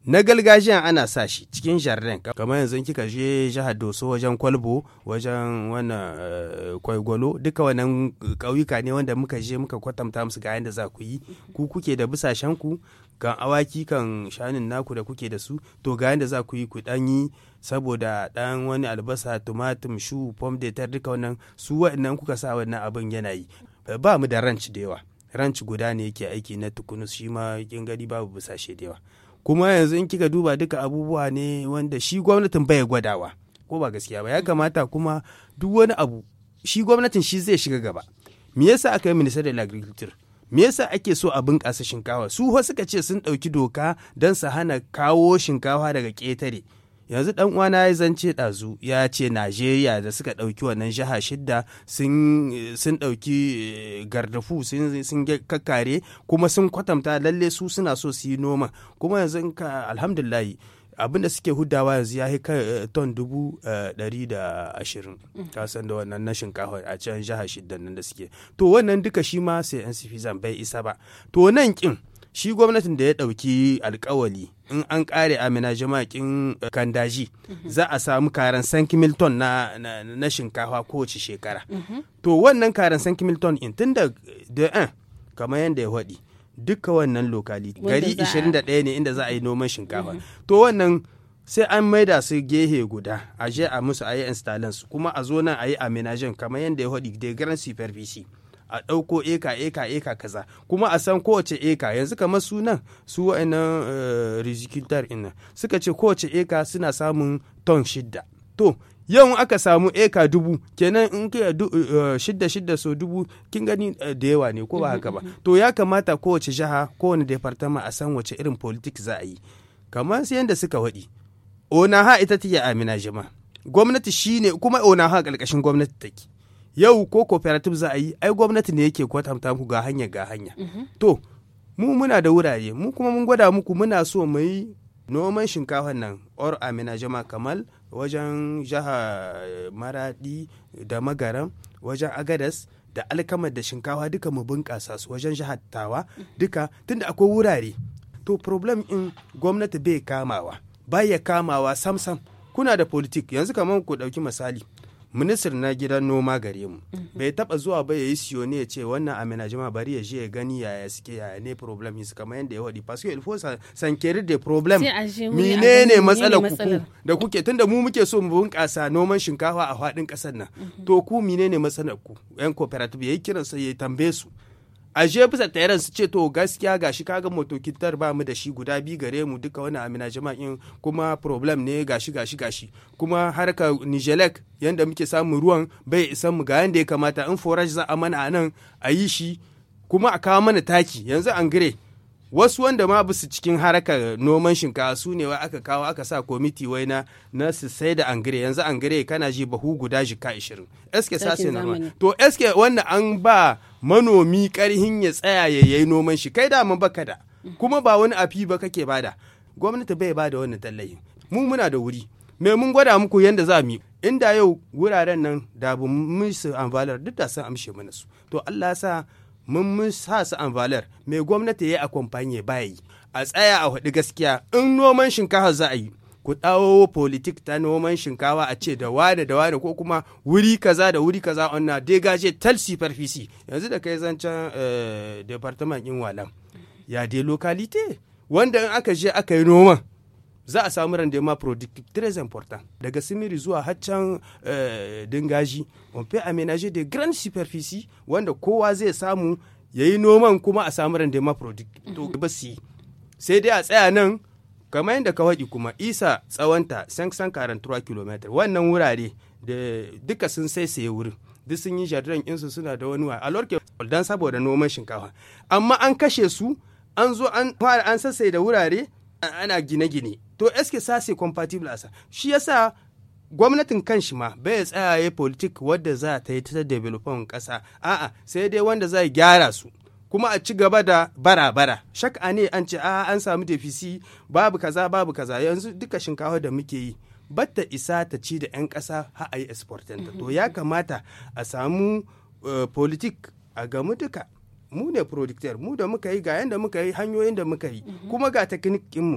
na gargajiyan ana sa shi cikin jardin kamar yanzu kika je jihar doso wajen kwalbo wajen wannan eh, kwaigwalo duka wannan ƙauyuka ne wanda muka je muka kwatanta musu ga yadda za ku yi ku kuke da bisashen ku kan awaki kan shanin naku da kuke da su to ga yadda za ku yi ku dan yi saboda dan wani albasa tumatum shu pom de terre duka wannan su wa'annan kuka sa wannan abin yana yi Eh, ba mu da ranch da yawa ranch guda ne yake aiki na tukunus shi ma kin gani babu bisashe da yawa kuma yanzu in kika duba duka abubuwa ne wanda shi gwamnatin bai gwadawa ko ba gaskiya ba ya kamata kuma duk wani abu shi gwamnatin shi zai shiga gaba me yasa aka yi minister da agriculture me yasa ake so a bunƙasa shinkafa su ho suka ce sun ɗauki doka don su hana kawo shinkafa daga ƙetare yanzu dan uwana ya zance ɗazu ya ce najeriya da suka ɗauki wannan jiha shidda sun sun ɗauki eh, gardafu sun sun ge- kakkare kuma sun kwatanta lalle su suna so su yi noma kuma yanzu in ka alhamdulillahi abin da suke hudawa yanzu ya kai eh, ton dubu eh, ɗari da ashirin ka san da wannan na shinkafa a can jiha shidda nan da suke to wannan duka shi ma sai yan zan bai isa ba to nan kin shi gwamnatin da ya ɗauki alkawali in an ƙare amina jama'in kandaji za a samu karan sanki milton na, na, na shinkafa kowace shekara to wannan karan sanki milton in tun da da an kamar yadda ya faɗi duka wannan lokali Wanda gari za a- 21 ne inda za a yi noman shinkafa to wannan sai an maida su gehe guda a je a musu a yi installance kuma a zo nan a yi aminajen kamar yadda ya faɗi da grand superficie a ɗauko eka eka eka kaza kuma a san kowace eka yanzu kamar su nan su wa'annan rizikitar ina suka ce kowace eka suna samun ton shidda to yau aka samu eka dubu kenan in kai du- eh, shidda shidda so dubu kin gani eh, da yawa ne ko ba haka ba to ya kamata kowace jiha kowane departament a san wace irin politik za a yi kamar su yadda suka waɗi onaha ita take amina jima gwamnati shine kuma onaha ƙarƙashin gwamnati take yau ko cooperative za a yi ai gwamnati ne yake kwatanta muku ga hanya ga hanya to mu muna da wurare mu kuma mun gwada muku muna so mu yi noman shinkafan nan or amina jama kamal wajen jiha eh, maradi da magaram wajen agadas da alkamar da shinkafa duka mu bunƙasa su wajen jihar tawa duka tunda akwai wurare to problem in gwamnati bai kamawa baya kamawa sam sam kuna da politik yanzu kamar ku ɗauki misali ministir na gidan noma gare mu bai taba zuwa ba ya yi siyo ne ya ce wannan amina jama bari ya je ya gani yaya suke yaya ne problem su kamar yadda ya waɗi parce que il faut san- sankeri de problem Sai a je wuri a gani menene menene matsalar ku matsalar. ku da kuke tunda mu muke so mu bunƙasa noman shinkafa a faɗin ƙasar nan to ku menene matsalar ku yan cooperative yayi kiran sai ya tambaye su a je bisa tayaran su ce to gaskiya gashi kaga motokitar ba mu da shi guda biyu gare mu duka wani amina jama'in kuma problem ne gashi gashi gashi kuma harka nijelek yanda muke samun ruwan bai isan mu ga yanda ya kamata in forage za a mana a nan a yi shi kuma a kawo mana taki yanzu an gire wasu wanda ma basu cikin harakar noman shinkafa su ne wai aka kawo aka sa komiti wai na na su sai da angire yanzu angire kana ji bahu guda jika 20 eske sa Takin sai zamani. normal to eske wanda an ba manomi karhin ya tsaya ya yayi noman shi kai da mun baka da kuma ba wani afi ba kake bada gwamnati bai bada wannan tallafi mu muna da wuri me mun gwada muku yanda za mu yi inda yau wuraren nan da bu mun su ambalar duk da sun amshe mana su to Allah ya sa mun mun sa su ambalar me gwamnati ya akwamfanye baya yi a tsaya a faɗi gaskiya in noman shinkafa za a yi ku ɗawo politik ta noman shinkawa a ce da wane da wane ko kuma wuri kaza da wuri kaza onna degaje tal superfici yanzu da kai zancen eh, department in walam ya de localité wanda in aka je aka yi noman za a samu rendement productif très important daga simiri zuwa haccan eh, dingaji on peut aménager de grandes superficies wanda kowa zai samu ya yi noman kuma a samu rendement productif to ba su yi sai dai a tsaya nan kamar yadda ka faɗi kuma isa tsawonta 543 km wannan wurare da duka sun saisaye wurin duk sun yi jardin insu suna da wani wa alorke dan saboda noman shinkafa amma an kashe su an zo an fara an sassai da wurare ana gine-gine to eske sase compatible asa shi yasa gwamnatin kan shi ma bai tsayaye politik wadda za ta yi ta development kasa a'a sai dai wanda za gyara su kuma a ci gaba da bara-bara shak'a ne an ce a an samu defisi babu kaza babu kaza yanzu duka shinkafa da muke yi batta isa ta ci da 'yan ƙasa har a yi exportanta to ya kamata a samu uh, politik a gamu duka mu ne producteur mu da muka yi ga yanda muka yi hanyoyin da muka yi kuma ga teknikin mu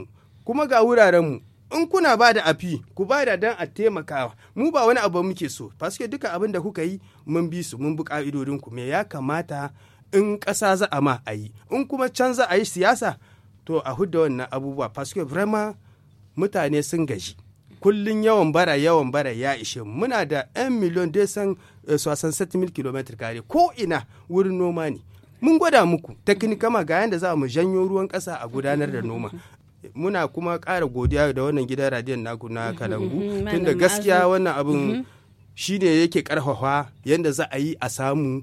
kuma ga wuraren mu in kuna ba da afi ku ba da dan a taimakawa mu ba wani abu muke so paske duka abin da kuka yi mun bi su mun bi ka'idodin ku me ya kamata in ƙasa za a ma a yi in kuma can za a yi siyasa to a hudda wannan abubuwa paske vraiment mutane sun gaji kullun yawan bara yawan bara ya ishe mu muna da 'yan miliyon dai san 67 mil kilometer kare ko ina wurin noma ne mun gwada muku teknikama ga yadda za mu janyo ruwan ƙasa a gudanar da noma muna kuma ƙara godiya da wannan gidan radiyon naku na kalangu Malam tunda gaskiya Ma'azu. wannan abin shi ne yake ƙarfafa yadda za a yi a samu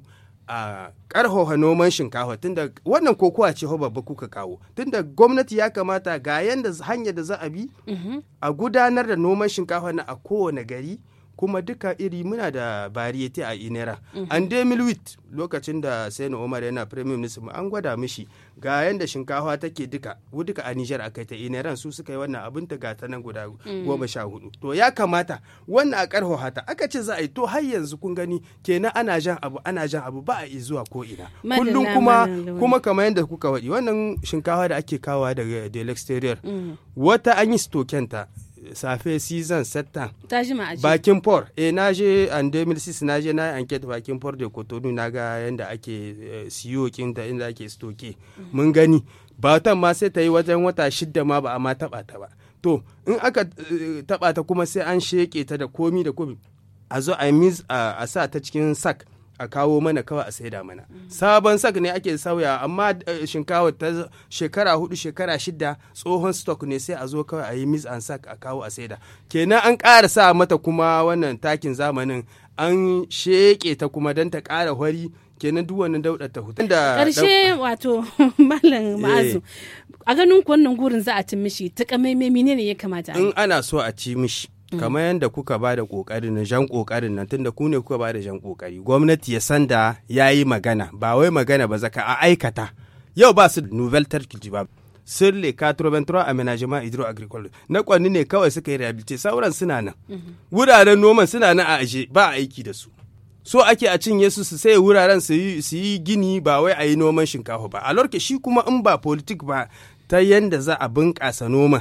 a ƙarfafa noman shinkafa tunda wannan kokowa ce ho babba kuka kawo tunda gwamnati ya kamata ga yadda hanyar da za a bi a gudanar da noman shinkafa na a kowane gari kuma duka iri muna da bariyete a inera an dai milwit lokacin da sani omar yana premier minister mu an gwada mishi ga yanda shinkafa take duka duka a nijar a kai ta ineran su suka yi wannan abin ta gata nan guda goma sha hudu to ya kamata wannan a karho hata aka ce za a yi to har yanzu kun gani kenan ana jan abu ana jan abu ba a yi zuwa ko ina Madalla, kullum kuma Malam Lawal. kuma kamar yadda kuka waɗi wannan shinkafa da ake kawa daga del exterior wata an yi stokenta safe season setan ta jima a bakin port eh na je an 2006 na je na yi enquete bakin port da kotonu na ga yadda ake eh, siyo kinta inda ake stoke mun gani batan ma sai ta yi wajen wata shidda ma ba a ma taba ta ba to in aka eh, taba ta kuma sai an sheke ta da komi da komi a zo a mis a a sa ta cikin sak a kawo mana kawai a saida mana sabon sak ne ake sauya amma eh, shinkawa ta shekara hudu shekara shida tsohon stock ne sai a zo kawai a yi mis an sak a kawo a saida kenan an ƙara sa mata kuma wannan takin zamanin an sheke ta kuma don ta ƙara hwari kenan duk wannan daudar ta hutu da ƙarshe wato malam ma'azu a ganin ku wannan gurin za a cin mishi ta kamaimai menene ya kamata a yi in ana so a ci mishi kamar yadda kuka ba da kokarin na jan kokarin nan tunda ku ne kuka ba da jan kokari gwamnati ya san da ya yi magana ba wai magana ba zaka a aikata yau ba su nouvelle terre ba sur les 83 aménagements hydro-agricoles na kwanni ne kawai suka yi rehabilité sauran suna nan wuraren noman suna nan a aje ba a aiki da su so ake a cinye su su sai wuraren su yi su yi gini ba wai a yi noman shinkafa ba a lorke shi kuma in ba politik ba ta yanda za a bunƙasa noman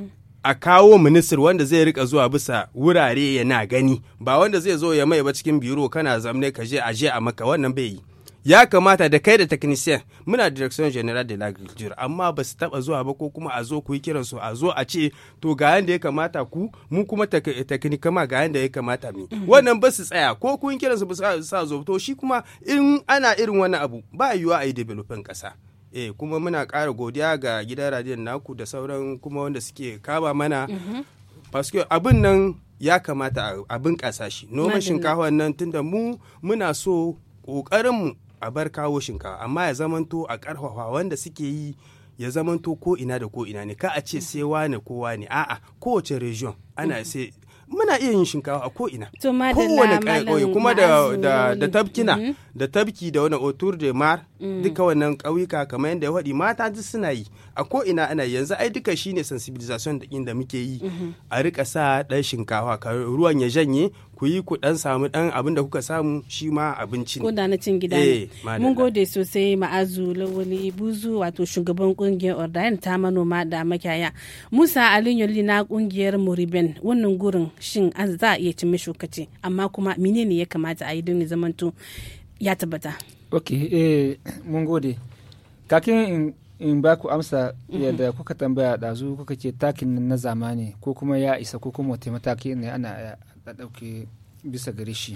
a kawo ministir wanda zai rika zuwa bisa wurare yana gani ba wanda zai zo ya mai ba cikin biro kana zamne ka je a je a maka wannan bai yi ya kamata da kai da technician muna direction general de l'agriculture amma ba su taba zuwa ba ko kuma a zo ku yi kiran su a zo a ce to ga yanda ya kamata ku mu kuma technicama ga yanda ya kamata mu wannan ba su tsaya ko kun kiran su ba su sa zo to shi kuma in ana irin wannan abu ba yiwuwa a yi developing kasa eh kuma muna ƙara godiya ga gidan radiyon naku da sauran kuma wanda suke kama mana paske abin nan ya kamata a bunƙasa shi noman Madalla. shinkafa nan tunda mu muna so ƙoƙarinmu a bar kawo shinkafa amma ya zamanto a ƙarfafa wanda suke yi ya zamanto ko ina da ko ina ne ka a ce sai wane ko wane a'a kowace region ana sai muna iya yin shinkafa a ko ina To, madalla, kowane Malam ƙauye kuma da, Ma'azu da, da Lawali. tabkina Mhm. da tabki da wani otur de mar duka wannan ƙauyuka kamar yadda ya faɗi mata duk suna yi a ko ina ana yi. yanzu ai duka shine sensibilization da inda muke yi a rika sa ɗan shinkafa ka ruwan ya janye ku yi ku ɗan samu ɗan abin da kuka samu shi ma abinci ko ne da na cin gida Eh, ne madalla. mun gode sosai ma'azu lawali buzu wato shugaban kungiyar ordayan ta manoma da makiyaya musa aliyu na kungiyar muriben wannan gurin shin an za a iya cin mishi kace amma kuma menene ya kamata a yi don ya zamanto ya tabbata ok eh, mun gode kakin in, in ba ku amsa yadda kuka tambaya ɗazu kuka ce takin nan na zamani ko kuma ya isa ko kuma wata mataki ne ana a ɗauke bisa gare shi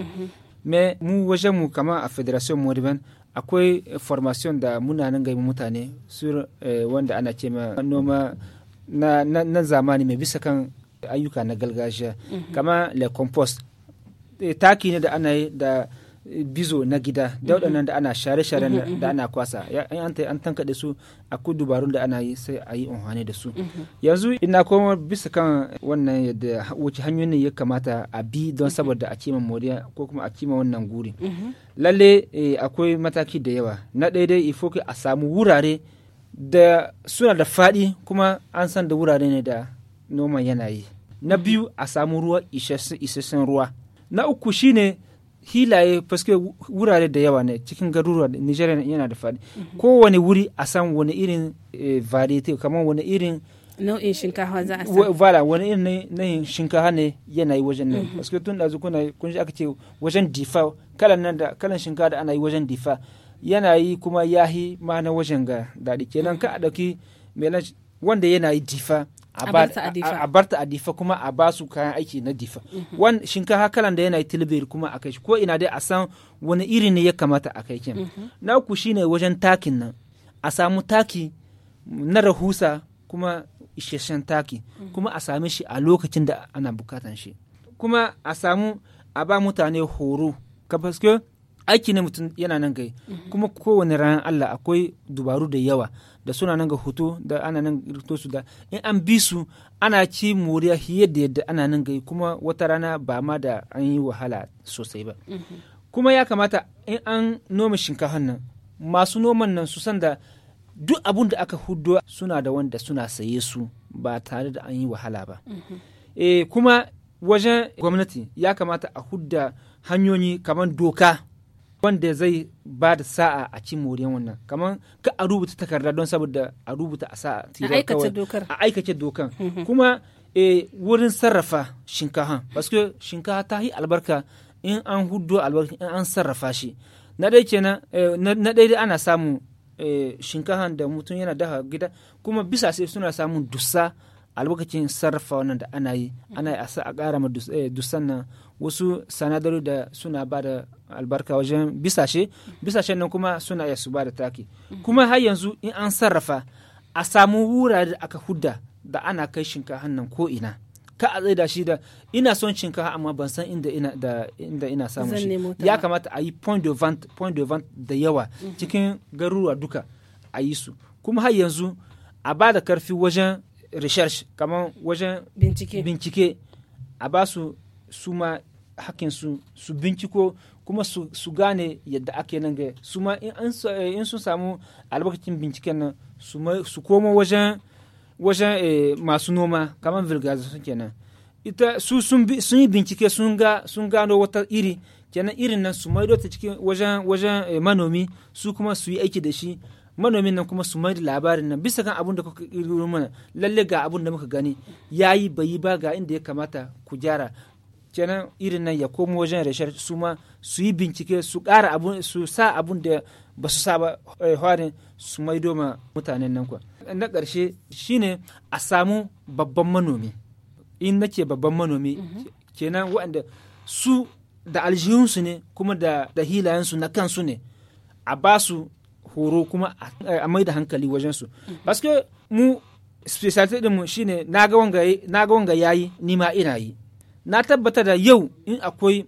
me mu wajen mu kama a federation moriban akwai formation da muna nan gaimu mutane sur eh, wanda ana ce ma noma na, na, na zamani mai bisa kan ayyuka na gargajiya kama le compost eh, taki ne da ana yi da eh, bizo na gida da waɗannan da ana share-share na- da ana kwasa Ya- in an ta- an tankaɗe su akwai dubarun da ana yi sai a yi amfani da su yanzu ina koma bisa kan wannan yadda ha- wace hanyoyin ne ya kamata a bi don saboda a cima moriya ko kuma a cima wannan guri lalle eh, akwai mataki da yawa na ɗaya dai ifo a samu wurare da suna da faɗi kuma an san da wurare ne da noman yana yi na biyu a samu ruwa isassun isassun ruwa na uku shine hilaye paske wurare da yawa ne cikin garuruwa da nigeria yana da faɗi kowane wuri a san wani irin eh, variety kamar wani irin nau'in shinkafa za a sa Wa- Voilà, wani irin na- na yin shinkafa ne yana yi wajen nan. Parce que tun da kuna kun ji aka ce wajen difa kalan nan da kalan shinkafa da ana yi wajen difa yana yi kuma yahi ma na wajen ga daɗi kenan ka a ɗauki melange wanda yana yi difa A ba- bar ta a difa. a bar ta a difa kuma a ba su kayan aiki na difa wan shinkafa kalan da yana yi tilbiri kuma a kai shi ko ina dai a san wani iri ne ya kamata a kai kin na uku shine wajen takin nan a samu taki na rahusa kuma isasshen taki kuma a same shi a lokacin da ana bukatan shi kuma a samu a ba mutane horo ka paske aiki ne mutum yana nan gai kuma kowane ranar Allah akwai dubaru da yawa da suna nan ga hoto da ana nan rito su da in an bi su ana ci moriya fiye da yadda ana nan gai kuma wata rana ba ma da an yi wahala sosai ba kuma ya kamata in an noma shinkafan nan masu noman nan su san da duk abun da aka hudo suna da wanda suna saye su ba tare da an yi wahala ba e, kuma wajen gwamnati ya kamata a hudda hanyoyi kamar doka wanda zai ba da sa'a a cin moriyan wannan kamar ka a rubuta takarda don saboda a rubuta a sa'a A aikace dokar. a aikace dokan kuma e, wurin sarrafa shinkafa paske shinkafa ta yi albarka in an hudo albarka in an sarrafa shi na ɗaya kenan eh, na na ɗaya dai ana samun eh, shinkafa da mutum yana dafa gida kuma bisa sai suna samun dussa a lokacin sarrafa wannan da ana yi ana yi a sa a ƙara ma dus- eh, dussan nan wasu sanadari da suna ba da albarka wajen bisashe bisashen nan kuma suna iya su ba da taki kuma har yanzu in an sarrafa a samu wurare da aka hudda da ana kai shinkafa nan ko ina ka a tsaida shi da ina son shinkafa amma ban san inda ina da inda ina samun Zan shi nemo ta ya ba. kamata a yi point de vente point de vente da yawa cikin garuruwa duka a yi su kuma har yanzu a ba da karfi wajen research kamar wajen bincike bincike a ba su su ma hakkin su su binciko kuma su, su gane yadda ake nan ga su ma in, an sa- eh, in sun samu albarkacin binciken nan su, ma- su komo wajen wajen eh, masu noma kamar vulgarization kenan ita su sun, bi, sun yi bincike sun ga sun gano wata iri kenan irin nan su maido ta cikin wajen wajen eh, manomi su kuma su yi aiki da shi manomin nan kuma su maida labarin nan bisa kan abun da kuka kirkiro mana lalle ga abun da muka gani yayi bai yi ba ga inda ya kamata ku gyara kenan irin nan ya komo wajen research su ma su yi bincike su ƙara abun su sa abun da ba su sa ba eh, harin su maido ma mutanen nan kwa na ƙarshe shine a samu babban manomi in nake babban manomi kenan waɗanda su da aljihunsu ne kuma da da hilayensu na kansu ne a ba su horo kuma a- a mai da hankali wajensu paske mu specialty ɗinmu shine na ga wanga yi- na ga wanga yayi ni ma ina yi na tabbata da yau in akwai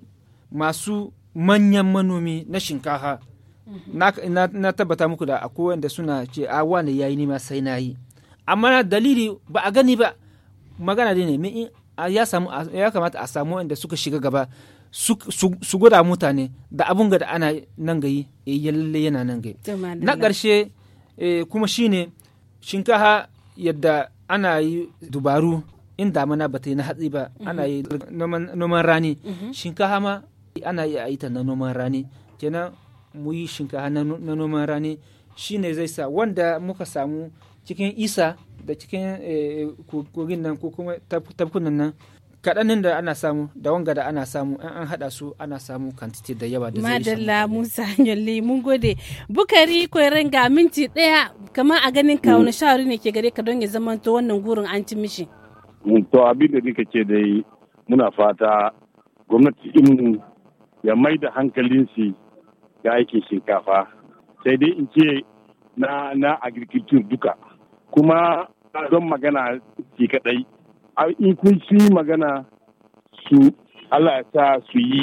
masu manyan manomi na shinkafa na, na, na tabbata muku da akwai wanda suna ce a wane yayi ni ma sai na yi amma dalili ba a gani ba magana dai ne me in a- ya samu a- ya kamata a samu wanda suka shiga gaba su, su, su gwada mutane da abun ga da ana nan gayi eh, ya lalle yana nan gayi To, madalla. na ƙarshe eh, kuma shine shinkafa yadda ana yi dubaru in damana ba ta yi na hatsi ba ana yi noman noman rani shinkafa ma ana yi a yi ta na noman rani kenan mu yi shinkafa na no- na noman rani shine zai sa wanda muka samu cikin isa da cikin eh, ko- kogin nan ko kuma tab- tabkunan nan kaɗanin da ana samu da wanga da ana samu in an haɗa su ana samu kantiti da yawa da zai isa madalla musa yalli mun gode bukari koyaren ga minti daya kamar a ganin ka wani shawari ne ke gare ka don ya zama to wannan gurin an ci mishi to abin da nika ce dai muna fata gwamnati in ya mai da hankalin shi ga aikin shinkafa sai dai in ce na na agriculture duka kuma ba don magana ki kadai A- in kun shi magana su Allah ya sa su yi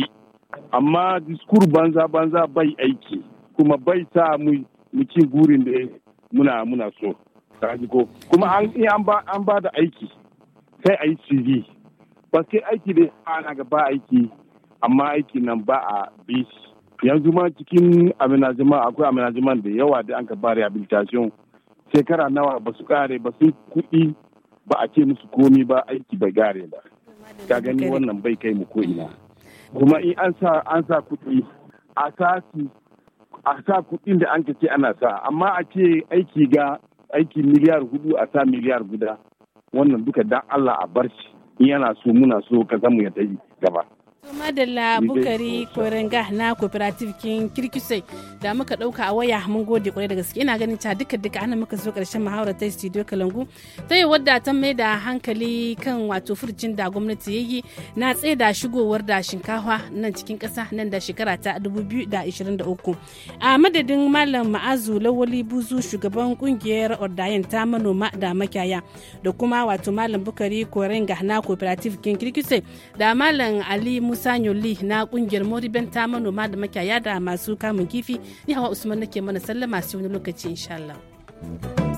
amma diskur banza banza bai aiki kuma bai sa mu mu ci gurin da muna muna so Ka ji ko kuma an in an ba an ba da aiki sai a yi CV ba sai aiki da ana ga ba aiki amma aiki nan ba a bi shi. yanzu ma cikin amenajima akwai amenajima da yawa da an ka ba rehabilitation shekara nawa ba su kare ba sun kuɗi ba a ce musu komi ba aiki bai gare ba ka gani wannan bai kai mu ko ina kuma in an sa an sa kuɗi a sa su a sa kuɗin da an ka ce ana sa amma a ce aiki ga aiki miliyar hudu a sa miliyar guda wannan duka dan Allah a bar shi in yana so muna so ka mu ya tafi gaba To madalla bukari korenga na cooperative kin kirkisai da muka dauka a waya mun gode kwarai da gaske ina ganin ta duka duka ana muka zo karshen muhawara ta studio kalangu ta yi wadda ta mai da hankali kan wato furcin da gwamnati ya yi na tsaida shigowar da shinkafa nan cikin kasa nan da shekara ta 2023 a madadin malam ma'azu lawali buzu shugaban kungiyar ordayen ta manoma da makiyaya da kuma wato malam bukari korenga na cooperative kin kirkisai da malam ali musa nyoli na kungiyar moriben ta manoma da makiyaya da masu kamun kifi ni hawa usman nake mana sallama sai wani lokaci insha Allah.